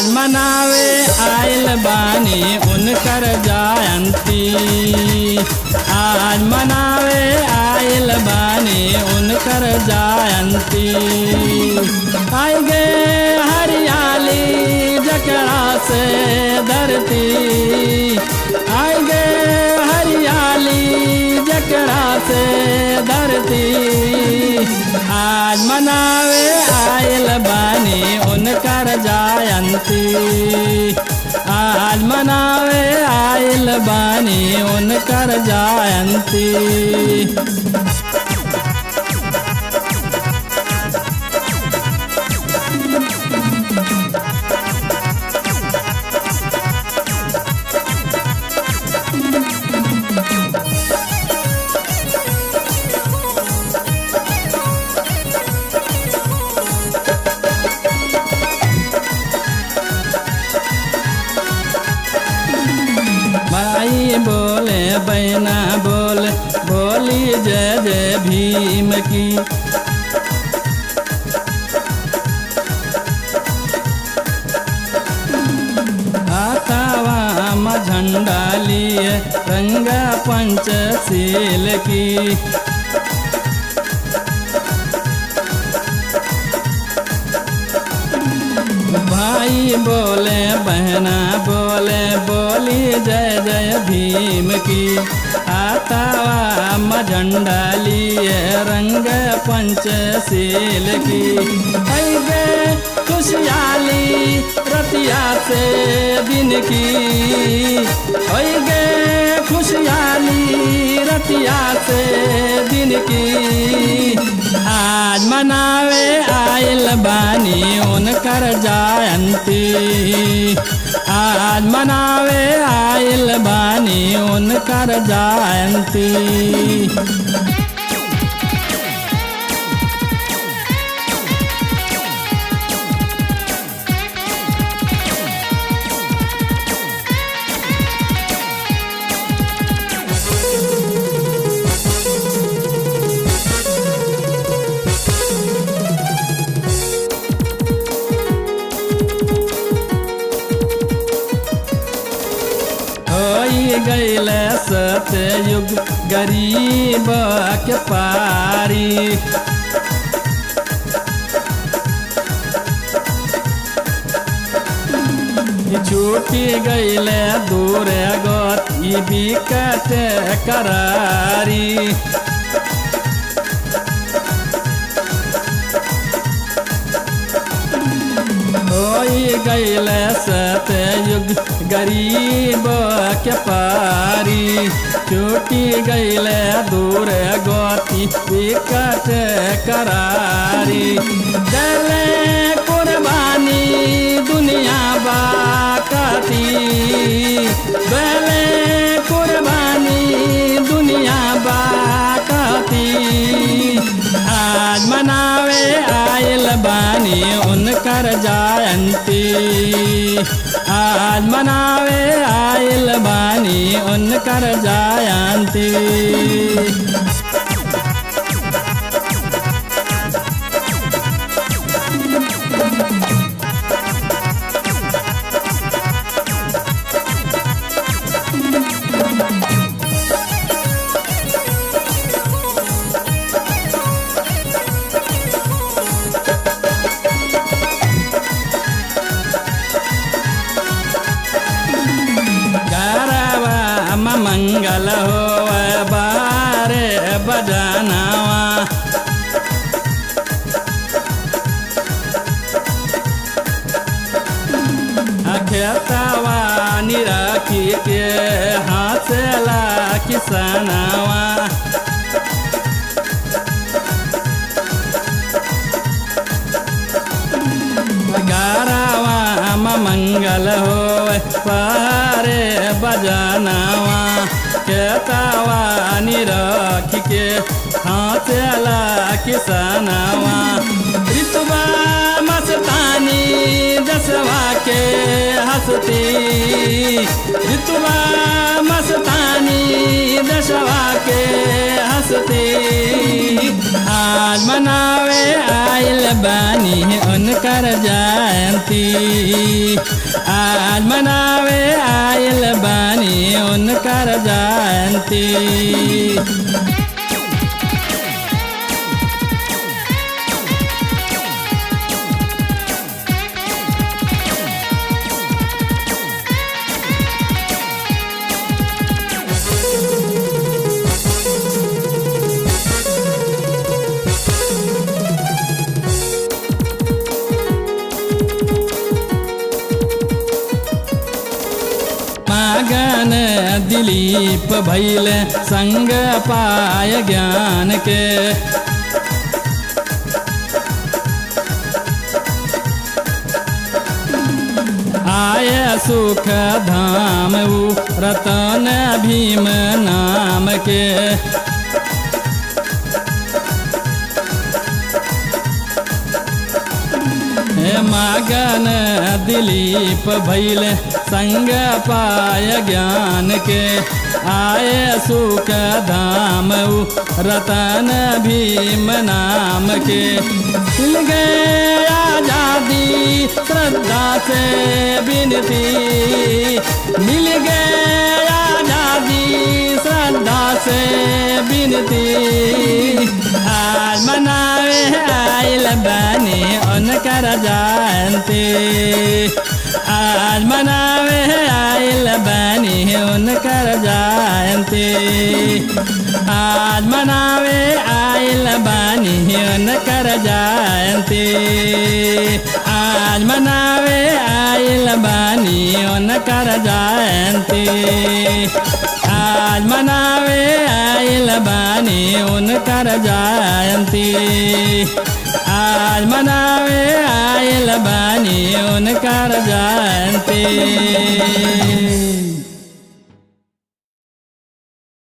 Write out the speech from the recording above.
आज मनावे आयल बानी उनकर जयंती आज मनावे आयल बानी उनकर जयंती आएगे हरियाली जकरा से धरती आएगे हरियाली जकरा से धरती आज मनावे आयल बानी उनकर जयंती आज मनावे आयल बानी उनकर जयंती माई बोले बैना बोले बोली जय जय भीम की आतावा म झंडा लिए रंगा पंचशील की भाई बोले बहना बोले बोली जय जय भीम की आतावा म झंडा लिए रंग पंचशील की ऐगे खुशहाली रतिया से दिन की ऐगे खुशहाली रतिया से दिन की आज मनावे आयल बानी उनकर जयंती आज मनावे आयल बानी उनकर जयंती होई गईल सतयुग गरीब के पारी छूटी गईल दूर गति बिकट करारी होई गईल सतयुग गरीब के पारी छूटी गईल दूर गति विकट करारी दले कुर्बानी दुनिया बाकती दले कुर्बानी दुनिया बाकती आज मनावे आयल बानी उनकर जयंती आज मनावे आयल बानी उनकर जयंती गरबा म मंगल हो बारे बजनावा खेतवा निराखी के हाथला किसनावा गारावा म मंगल हो पारे बजनावा खेतावा निरख के हाथला किसनावा ऋतुबा मस्तानी जसवा के हंसती ऋतुबा मस्तानी दशवा के हंसती आज मनावे आयल बानी उनकर जयंती आज मनावे आयल बानी उनकर जयंती मगन दिलीप भैल संग पाय ज्ञान के आय सुख धाम उ रतन भीम नाम के हे मगन दिलीप भैल संग पाय ज्ञान के आय सुख धाम उ रतन भीम नाम के मिल गए आजादी श्रद्धा से विनती मिल गए आजादी श्रद्धा से विनती आज मनावे आइल बनी उनकर जयंती आज मनावे आइल बनी उनकर जयंती आज मनावे आइल बनी उनकर जयंती आज मनावे आइल बनी उनकर जयंती आज मनावे आइल बानी उनकर जयंती आज मनावे आइल बानी उनकर जयंती